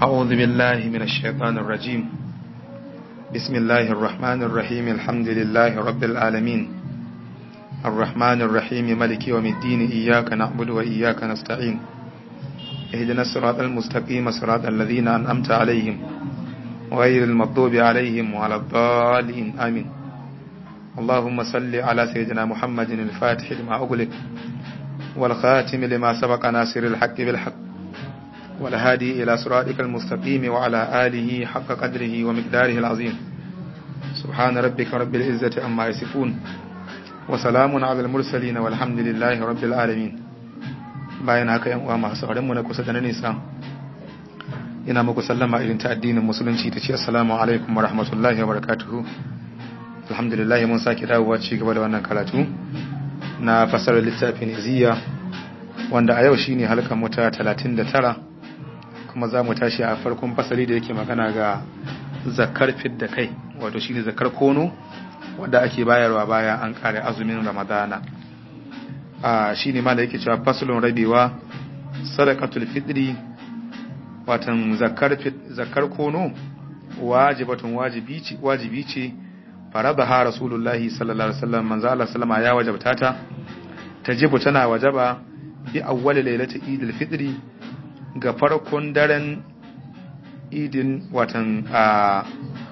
أعوذ بالله من الشيطان الرجيم بسم الله الرحمن الرحيم الحمد لله رب العالمين الرحمن الرحيم ملك يوم الدين إياك نعبد وإياك نستعين اهدنا الصراط المستقيم صراط الذين أنعمت عليهم غير المغضوب عليهم وعلى الضالين آمين اللهم صل على سيدنا محمد الفاتح لما أغلق والخاتم لما سبق ناصر الحق بالحق والهادي إلى صراطك المستقيم وعلى آله حق قدره ومقداره العظيم سبحان ربك رب العزة أما يصفون وسلام على المرسلين والحمد لله رب العالمين bayan haka yan uwa masu sauran mu na kusa da na nisa ina muku sallama irin ta addinin musulunci ta ce assalamu alaikum wa rahmatullahi wa barakatuhu alhamdulillah mun sake dawowa ci gaba da wannan karatu na fasarar littafin iziya wanda a yau shine halkan mu ta 39 kuma za mu tashi a farkon fasali da yake magana ga zakar fidda kai wato shine zakar kono wanda ake bayarwa bayan an kare azumin ramadana a shine ma da yake cewa fasalun rabewa sadaqatul fitri watan zakar zakar kono wajibatun wajibi ce wajibi ce faradaha rasulullahi sallallahu alaihi wasallam manzo Allah sallama ya wajabta ta tajibu tana wajaba bi awwal lailati idil fitri ga farkon daren idin watan a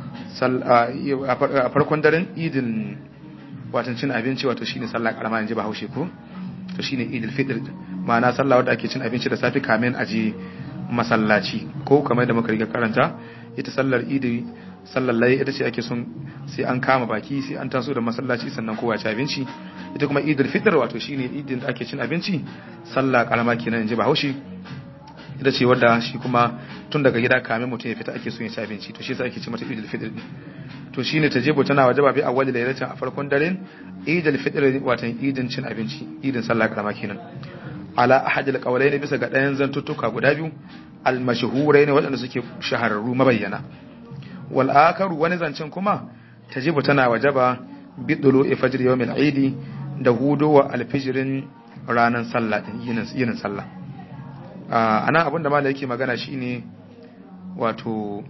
farkon daren idin watan cin abinci wato shine sallah karama yanzu ba haushe ko to shine idil fitr ma'ana sallah wadda ake cin abinci da safi kamin aje masallaci ko kamar da muka riga karanta ita sallar idi sallar layi ita ce ake son sai an kama baki sai an taso da masallaci sannan kowa ci abinci ita kuma idil fitr wato shine idin da ake cin abinci sallah karama kenan yanzu ba haushe ita ce wadda shi kuma tun daga gida kamin mutum ya fita ake son ya ci abinci to shi yasa ake ce mata idil fitr to shine tajibu tana wajaba bi awwali lailatin a farkon daren idil fitr watan idin cin abinci idin sallah karama kenan ala ahadil qawlaini bisa ga ɗayan zantuttuka guda biyu al mashhurai ne waɗanda suke shahararru mabayyana wal akaru wani zancen kuma tajibu tana wajaba bi dulu fajr yawmil eid da hudowa alfijirin ranan sallah din yinin sallah ana abin da malai yake magana shine wato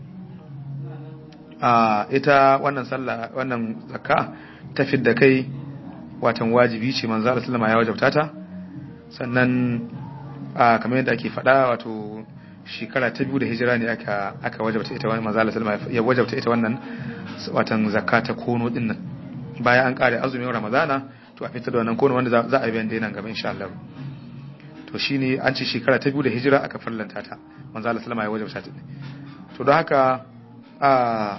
ita wannan sallah wannan zakka ta fidda kai watan wajibi ce manzo Allah sallama ya wajabta ta sannan kamar yadda ake faɗa wato shekara ta biyu da hijira ne aka aka wajabta ita wannan manzo Allah sallama ya wajabta ita wannan watan zakka ta kono din nan bayan an kare azumin ramadana to a fitar da wannan kono wanda za a yi bayan nan gaba insha Allah to shine an ce shekara ta biyu da hijira aka farlanta ta manzo Allah sallama ya wajabta ta to don haka a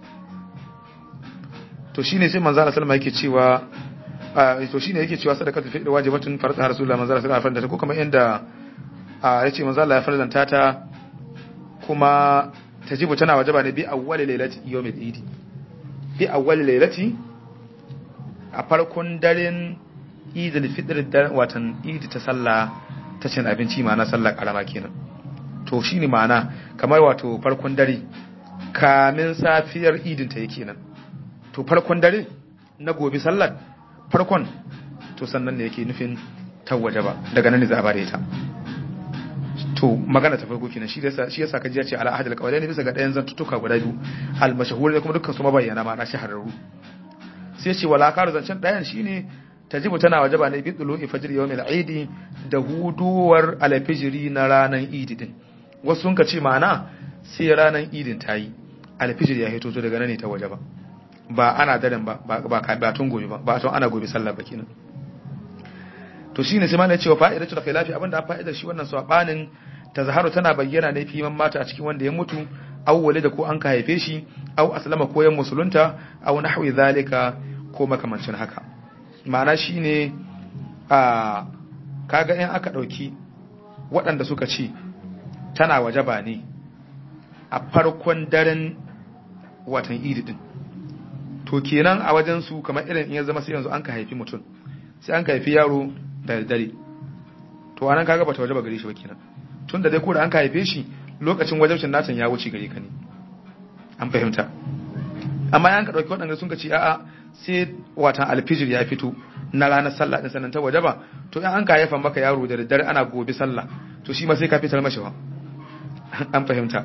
to shine sai manzo Allah sallama yake cewa to shine yake cewa sadaqatul fitr wajibatun farza rasulullahi manzo Allah sallama farlanta ta ko kamar yanda yace manzo Allah ya farlanta ta kuma tajibu tana wajaba ne bi awwali lailati yawmil idi bi awwali lailati a farkon daren idil fitr watan idi ta sallah ta cin abinci ma'ana sallar karama kenan to shine ma'ana kamar wato farkon dare kamin safiyar idin ta yake nan to farkon dare na gobe sallar farkon to sannan ne yake nufin tawaje ba daga nan ne za a bare ta to magana ta farko kenan shi yasa shi yasa kaji ya ce ala ahadul qawlain bisa ga dayan zantutuka guda biyu al mashhur da kuma dukkan su mabayyana ma'ana shahararru sai ce wala karu zancen dayan shine tajibu tana wajaba ne bidulu fajr yawmil eid da huduwar alfijiri na ranan idi din wasu sun ka ce ma'ana sai ranan idin tayi alfijir ya hito to daga nan ne ta wajaba ba ana daren ba ba ba tun gobe ba ba tun ana gobe sallah ba kenan to shine sai malai cewa fa'idatu da khilafi abinda fa'idar shi wannan sabanin tazharu tana bayyana ne fi man mata a cikin wanda ya mutu aw walida ko an ka haife shi aw aslama ko yan musulunta aw nahwi zalika ko makamancin haka ma'ana shine a kaga in aka dauki waɗanda suka ce tana wajaba ne a farkon daren watan idi din to kenan a wajen su kamar irin in ya zama sai yanzu an ka haifi mutum sai an ka haifi yaro da dare to anan kaga bata wajaba gare shi ba kenan tun da dai ko da an ka haife shi lokacin wajabcin natan ya wuce gare ka ne an fahimta amma yan ka dauki waɗanda sun ka ce a'a sai watan alfijir ya fito na ranar sallah din sannan ta wajaba to in an ka haifa maka yaro da daddare ana gobe sallah to shi ma sai ka fitar mashi ba an fahimta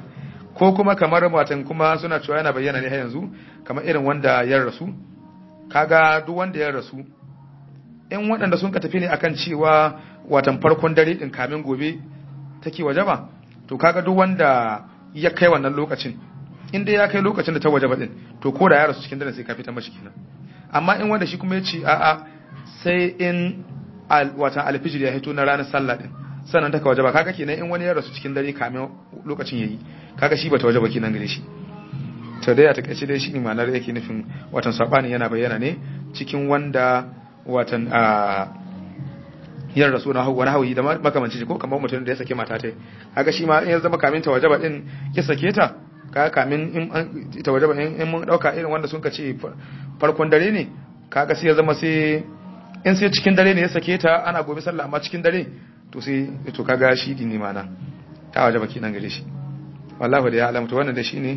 ko kuma kamar watan kuma suna cewa yana bayyana ne har yanzu kamar irin wanda ya rasu kaga duk wanda ya rasu in waɗanda sun ka tafi ne akan cewa watan farkon dare din kamin gobe take waje ba to kaga duk wanda ya kai wannan lokacin in dai ya kai lokacin da ta waje ba din to ko da ya rasu cikin dare sai ka fita mashi kenan amma in wanda shi kuma ya ce a'a sai in watan alfijir ya hito na ranar sallah din sannan ta ka waje ba kaga kenan in wani ya rasu cikin dare kamin lokacin yayi kaga shi bata waje ba kenan gare shi to dai a takaice dai shi ne ma'anar yake nufin watan sabani yana bayyana ne cikin wanda watan a yar rasu na wani hauyi da makamanci ko kamar mutum da ya sake mata tai kaga shi ma in ya zama kamin ta waje ba din ya sake ta kaga kamin in ta waje ba in mun dauka irin wanda sun ka ce farkon dare ne kaga sai ya zama sai in sai cikin dare ne ya sake ta ana gobe sallah amma cikin dare to sai to kaga shi ne mana ta waje ba kenan gare shi wallahi da ya alamta wannan da shine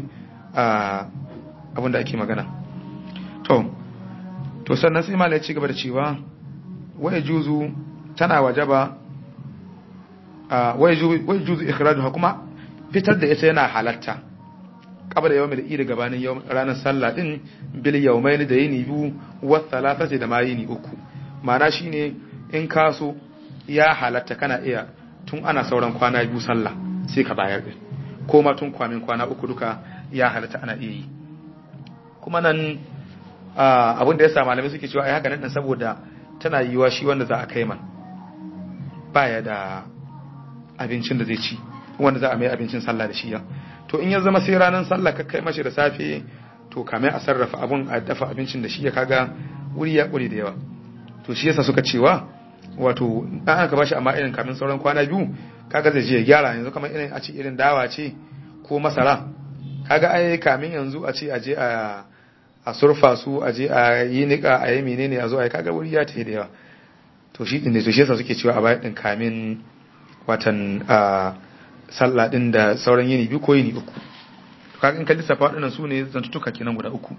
abin da ake magana to to sannan sai malai ci gaba da cewa waya juzu tana wajaba waya juzu ikhrajuha kuma fitar da ita yana halatta kabar da yawmin da gabanin ranar sallah din bil yawmain da yini biyu wa thalathati da ma yini uku ma'ana shine in kaso ya halatta kana iya tun ana sauran kwana biyu sallah sai ka bayar din ko ma tun kwamin kwana uku duka ya halatta ana iya yi kuma nan abin da ya sa malamai suke cewa ai haka nan saboda tana yiwa shi wanda za a kai man baya da abincin da zai ci wanda za a mai abincin sallah da shi ya to in ya zama sai ranar sallah ka kai mashi da safe to kamar a sarrafa abun a dafa abincin da shi ya kaga wuri ya kure da yawa to shi yasa suka cewa wato dan aka bashi amma irin kamin sauran kwana biyu kaga zai je ya gyara yanzu kamar irin a ce irin dawa ce ko masara kaga ai kamin yanzu a ce aje a a surfa su aje a yi nika a yi menene a zo ai kaga wuri ya tafi da yawa to shi din ne to shi yasa suke cewa a bayan din kamin watan a sallah din da sauran yini biyu ko yini uku to kaga in ka lissafa waɗannan su ne zantutuka kenan guda uku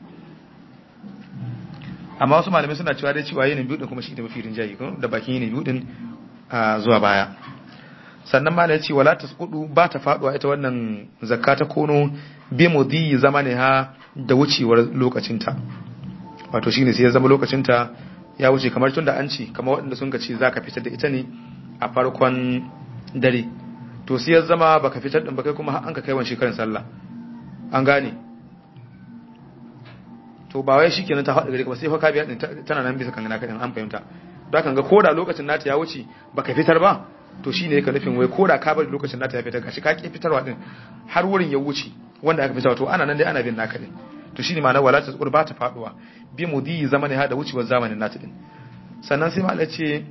amma wasu malamai suna cewa dai cewa yini biyu din kuma shi da mafi rinjayi da bakin yini biyu din zuwa baya sannan ma ya ce wala tasqudu ba ta faduwa ita wannan zakka ta kono bi mudi zamani ha da wucewar lokacinta wato shine sai ya zama lokacinta ya wuce kamar tunda an ce kamar waɗanda sun ce zaka fitar da ita ne a farkon dare to sai ya zama baka fitar din ba kai kuma an ka kai wani shekaran sallah an gane to ba wai shikenan ta faɗa gare ka ba sai fa ka biya din tana nan bisa kan naka din an fahimta don haka ga koda lokacin nata ya wuce baka fitar ba to shi ne ka nufin wai ko da ka bari lokacin nata ya fitar gashi ka ki fitarwa din har wurin ya wuce wanda aka fitarwa to ana nan dai ana bin naka din to shine ma'anar wala ta ba ta faduwa bi mudi zamani ha da wucewar zamanin nata din sannan sai malai ce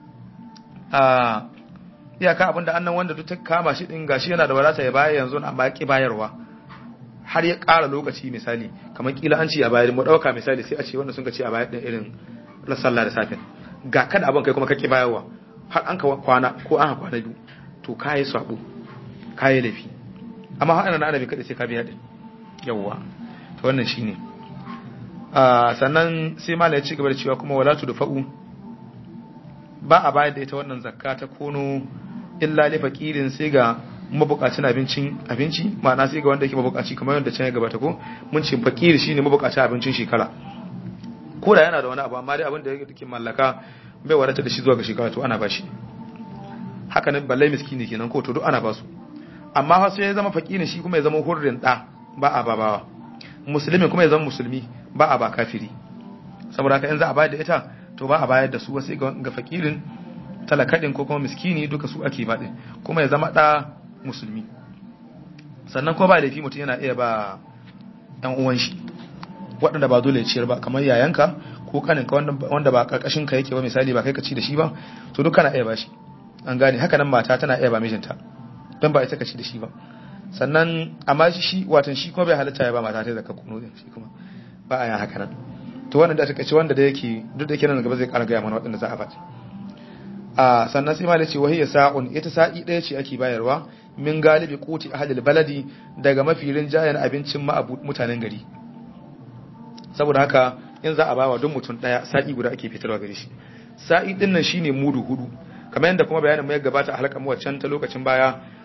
a iyaka abinda annan wanda duk ta kama shi din gashi yana da wadata ya bayar yanzu amma ya ki bayarwa har ya ƙara lokaci misali kamar kila an ce a bayar mu dauka misali sai a ce wanda sun ka ce a bayar din irin sallah da safin ga kada abin kai kuma kake bayarwa har an ka kwana ko an kwana biyu to ka yi sabo ka yi laifi amma har ana ana bai kada sai ka biya din yawwa to wannan shine sannan sai malai ya ci gaba da cewa kuma wala tu dafa'u ba a bayar da ita wannan zakka ta kono illa li faqirin sai ga mabukacin abincin abinci ma'ana sai ga wanda yake mabukaci kamar yadda can ya gabata ko mun ce fakiri shine mabukacin abincin shekara ko da yana da wani abu amma dai abin da yake mallaka bai wadata da shi zuwa ga shekara to ana bashi haka nan balle miskini kenan ko to duk ana basu amma fa sai ya zama fakirin shi kuma ya zama hurrin da ba a babawa musulmin kuma ya zama musulmi ba a ba kafiri saboda haka in za a bayar da ita to ba a bayar da su wasu ga fakirin talakadin ko kuma miskini duka su ake baɗin kuma ya zama ɗa musulmi sannan kuma ba laifi mutum yana iya ba ɗan uwan shi waɗanda ba dole ya ciyar ba kamar yayanka ko kaninka wanda ba karkashin ka yake ba misali ba kai ka ci da shi ba to duk kana iya ba shi an gane haka nan mata tana iya ba mijinta don ba ita ka ci da shi ba sannan amma shi watan shi kuma bai halatta ya ba mata ta zaka kuno din shi kuma ba a yin haka nan to wannan da ta kace wanda da yake duk da yake nan gaba zai ƙara gaya mana waɗanda za a bata a sannan sai malai ce wahiyya sa'un ita sa'i ɗaya ce ake bayarwa min galibi kuti ahlil baladi daga mafi rinjayen abincin ma mutanen gari saboda haka in za a bawa don mutum ɗaya sa'i guda ake fitarwa gare shi sa'i ɗin nan shine mudu hudu kamar yadda kuma bayanin mai gabata a halakar waccan ta lokacin baya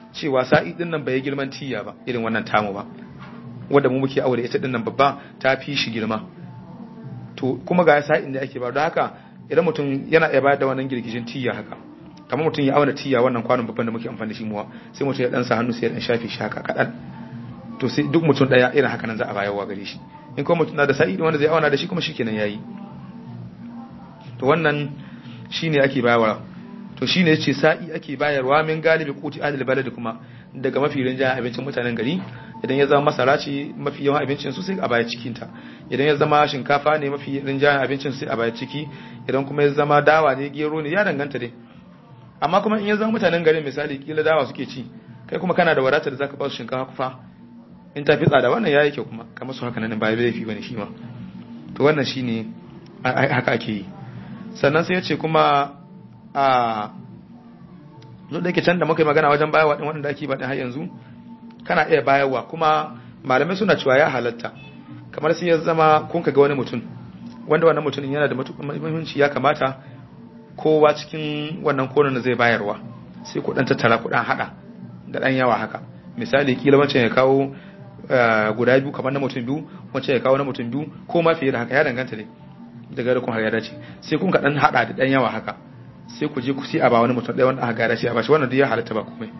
cewa sa'i din nan bai girman tiya ba irin wannan tamu ba wanda mu muke aure ita din nan babba ta fi shi girma to kuma ga sa'in da ake ba don haka idan mutum yana iya bayar da wannan girgijin tiya haka kamar mutum ya auna tiya wannan kwanon babban da muke amfani da shi muwa sai mutum ya dan sa hannu sai ya dan shafe shi haka kadan to sai duk mutum daya irin haka nan za a bayarwa gare shi in kuma mutum na da sa'i wanda zai auna da shi kuma shikenan yayi to wannan shine ake bayarwa to shine yace sa'i ake bayarwa min galibi kuti adil balad kuma daga mafi rinjayen abincin mutanen gari idan ya zama masara ce mafi yawan abincin su sai a baya cikin ta idan ya zama shinkafa ne mafi rinjayen abincin sai a baya ciki idan kuma ya zama dawa ne gero ne ya danganta dai amma kuma in ya zama mutanen garin misali kila dawa suke ci kai kuma kana da wadatar da zaka ba su shinkafa kufa in ta fi tsada wannan yayi kyau kuma kamar su haka nan ba laifi bane shi ma to wannan shine haka ake yi sannan sai ya ce kuma a duk da yake can da muka yi magana wajen bayarwa din wanda ake baɗin har yanzu kana iya bayarwa kuma malamai suna cewa ya halatta kamar sai ya zama kun ga wani mutum wanda wannan mutumin yana da matuƙar muhimmanci ya kamata kowa cikin wannan konon da zai bayarwa sai ku dan tattara ku dan hada da dan yawa haka misali kila wancan ya kawo guda biyu kamar na mutum biyu wancan ya kawo na mutum biyu ko ma fiye da haka ya danganta ne daga da kun har ya dace sai kun ka dan hada da dan yawa haka sai ku je ku sai a ba wani mutum ɗaya wanda aka gada shi a bashi wannan duk ya halatta ba komai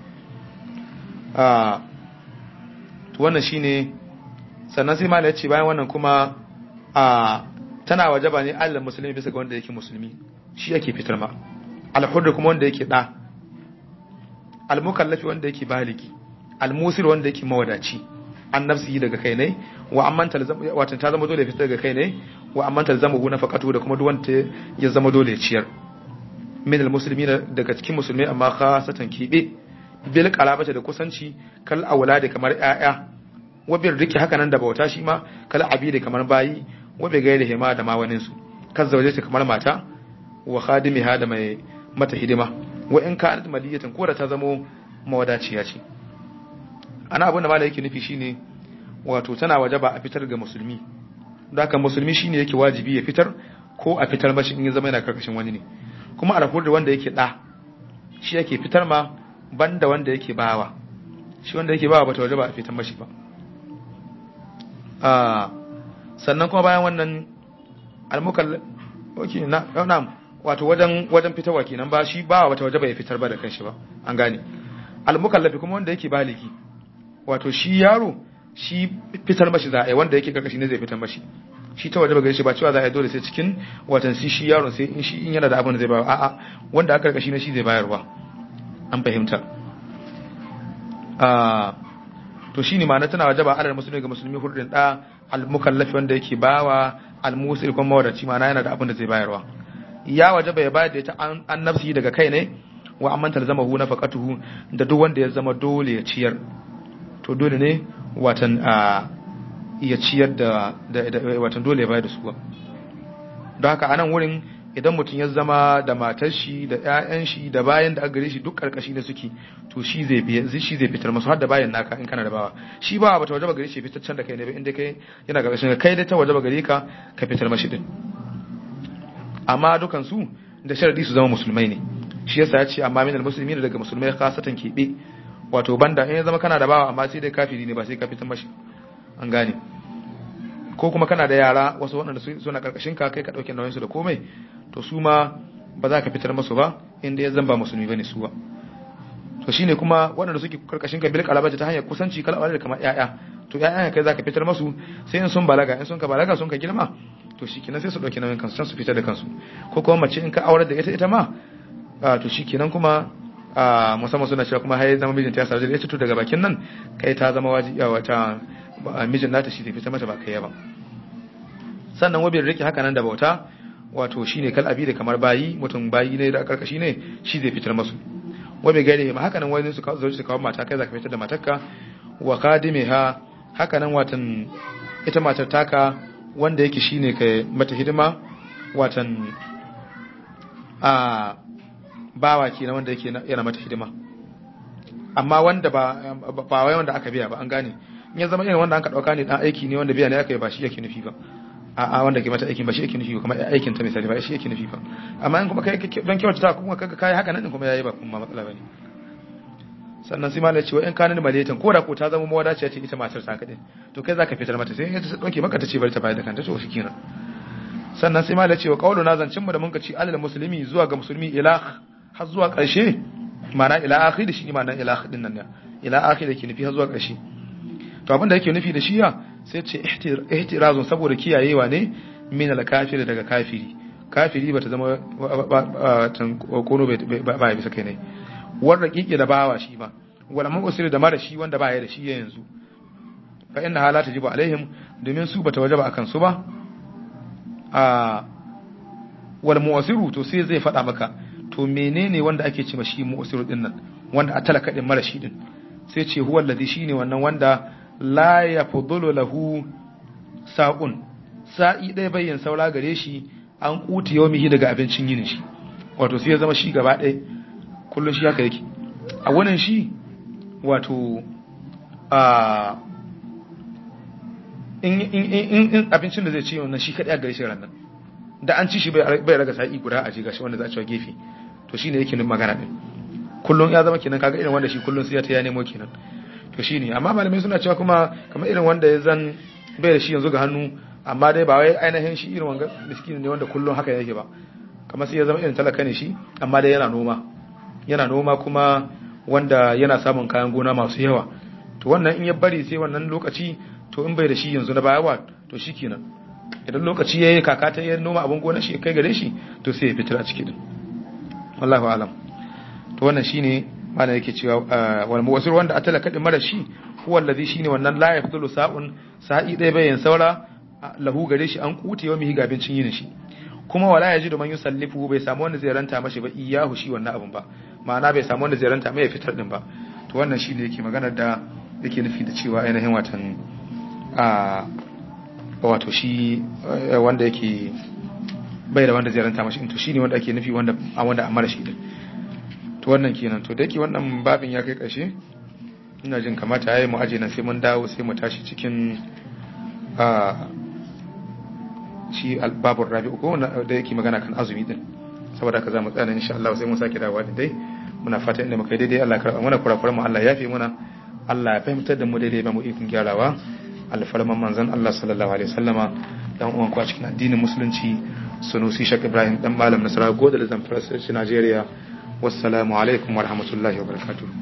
a to wannan shine sannan sai malai ce bayan wannan kuma a tana wajaba ne Allah musulmi bisa ga wanda yake musulmi shi yake fitar ma al-hurr kuma wanda yake da al-mukallafi wanda yake baligi al-musir wanda yake mawadaci an nafsihi daga kai ne wa amman talzamu wato ta zama dole fitar daga kai ne wa amman talzamu na faqatu da kuma duk wanda ya zama dole ciyar min almuslimina daga cikin musulmai amma khasatan kibe bil qalabata da kusanci kal auladi kamar yaya wa bil riki haka nan da bauta shi ma kal abidi kamar bayi wa bi gairi hima da ma wanin su kan zauje ta kamar mata wa khadimiha da mai mata hidima wa in kanat maliyatan ko da ta zamo mawadaciya ce ana abin da malai yake nufi shine wato tana wajaba a fitar ga musulmi da haka musulmi shine yake wajibi ya fitar ko a fitar mashi in ya zama yana karkashin wani ne kuma alhur da wanda yake da shi yake fitar ma banda wanda yake bawa shi wanda yake bawa bata wajaba a fitar mashi ba sannan kuma bayan wannan almukal okay na na'am wato wajen wajen fitarwa kenan ba shi bawa bata wajaba ya fitar ba da kanshi ba an gane almukallafi kuma wanda yake baliki wato shi yaro shi fitar mashi za a yi wanda yake karkashi ne zai fitar mashi shi ta waje gare shi ba cewa za a yi dole sai cikin watan shi shi yaron sai in shi in yana da abin da zai bayar a'a wanda aka karkashi ne shi zai bayarwa an fahimta to shine ma'ana tana wajaba alal musulmi ga musulmi hurdin da al mukallafi wanda yake bawa al musil kuma wadaci ma'ana yana da abin da zai bayarwa ya wajaba ya bayar da ita an nafsi daga kai ne wa amman talzamahu nafaqatuhu da duk wanda ya zama dole ya ciyar to dole ne watan a iya ciyar da watan dole ya bayar da su ba don haka anan wurin idan mutum ya zama da matar shi da ƴaƴan shi da bayan da aka gare shi duk karkashi da suke to shi zai biya shi zai fitar masu har da bayan naka in kana da bawa shi ba bata wajaba gare shi fitar can da kai ne ba inda kai yana karkashin kai dai ta wajaba gare ka ka fitar mashi din amma dukan su da sharadi su zama musulmai ne shi yasa ya ce amma minal muslimin daga musulmai khasatan kebe wato banda in ya zama kana da bawa amma sai dai kafiri ne ba sai ka fitar mashi an gane ko kuma kana da yara wasu waɗanda suna karkashin ka kai ka ɗauke nauyin su da komai to su ma ba za ka fitar masu ba inda ya zamba musulmi bane su ba to shine kuma waɗanda suke karkashin ka bil kalabaji ta hanyar kusanci kala da kamar ƴaƴa to ƴaƴan kai za ka fitar masu sai in sun balaga in sun ka balaga sun ka girma to shikenan sai su ɗauki nauyin kansu su fitar da kansu ko kuma mace in ka aurar da ita ita ma to shikenan kuma a musamman suna cewa kuma har zama mijinta ya sarje da ita to daga bakin nan kai ta zama wajibi wata mijin nata shi zai fita mata ba kai ba sannan wabin rike haka nan da bauta wato shine kal abi da kamar bayi mutum bayi ne da karkashi ne shi zai fitar masu wabe gare ma haka nan wani su zo su kawo mata kai zaka fitar da matarka wa qadimiha haka nan watan ita matar taka wanda yake shine kai mata hidima watan a bawa kenan wanda yake yana mata hidima amma wanda ba ba wai wanda aka biya ba an gane in ya zama irin wanda aka dauka ne dan aiki ne wanda biya ne aka yi ba shi yake nufi ba a a wanda ke mata aikin ba shi yake nufi ba kuma aikin ta misali ba shi yake nufi ba amma in kuma kai don kyauta ta kuma kaga kai haka nan kuma yayi ba kuma matsala bane sannan sai malai cewa in kanin maletan ko da ko ta zama mawadaciya ce ita matar ta kadai to kai zaka fitar mata sai in ta dauke maka ta ce bari ta bayar da kanta to shikenan sannan sai malai cewa qaulu na zancin mu da mun ka ci alal muslimi zuwa ga musulmi ila har zuwa karshe ma'ana ila akhir shi ne ma'ana ila akhir din nan ne ila akhir da ke nufi har zuwa karshe to abin da yake nufi da shiya sai ce ihtirazun saboda kiyayewa ne min al-kafir daga kafiri kafiri bata zama kono ba ya bisa kai ne wanda kike da bawa shi ba wala mu'sir da mara shi wanda ba ya da shi yanzu fa inna hala tajibu alaihim domin su bata wajaba akan su ba a wal mu'siru to sai zai faɗa maka to menene wanda ake ce shi mu'siru din nan wanda a talaka din mara shi din sai ce huwa alladhi shine wannan wanda la yafdulu lahu sa'un sa'i ɗaya bayyan saura gare shi an kuti yawmihi daga abincin yinin shi wato sai ya zama shi gaba ɗaya kullum shi haka yake a wannan shi wato a in abincin da zai ci wannan shi kaɗai a gare shi ranar da an ci shi bai raga sa'i guda a jiga shi wanda za a cewa gefe to shine yake nun magana din kullum ya zama kenan kaga irin wanda shi kullum sai ya ta ya nemo kenan to shine amma malamai suna cewa kuma kamar irin wanda ya zan bai da shi yanzu ga hannu amma dai ba wai ainihin shi irin wanga miskin ne wanda kullum haka yake ba kamar sai ya zama irin talaka ne shi amma dai yana noma yana noma kuma wanda yana samun kayan gona masu yawa to wannan in ya bari sai wannan lokaci to in bai da shi yanzu na bayawa to shi kenan idan lokaci ya yi kaka ta yi noma abin gona shi kai gare shi to sai ya fitar a ciki din wallahu alam to wannan shine mana yake cewa wal muwasir wanda atala kadin mara shi huwa allazi shine wannan la yafdulu sa'un sa'i dai bayan saura lahu gare shi an kute wa mihi gabincin yin shi kuma wala yaji da man yusallifu bai samu wanda zai ranta mashi ba iyahu shi wannan abun ba ma'ana bai samu wanda zai ranta mai fitar din ba to wannan shine yake magana da yake nufi da cewa ainihin watan a wato shi wanda yake bai da wanda zai ranta mashi to shine wanda ake nufi wanda a wanda amara shi din to wannan kenan to da yake wannan babin ya kai ƙarshe ina jin kamata yayi mu aje nan sai mun dawo sai mu tashi cikin a shi albabur rabi'u ko da yake magana kan azumi din saboda haka zamu tsaya insha Allah sai mun sake dawowa din dai muna fata inda muka daidai Allah ya karba mana kurakuran mu Allah ya yafe muna Allah ya fahimtar da mu daidai ba mu ikon gyarawa alfarman manzon Allah sallallahu alaihi wasallama dan uwan ku a cikin addinin musulunci sunusi shak ibrahim dan malam nasara godal zamfara sai Najeriya wassalamu alaikum warahmatullahi wabarakatuh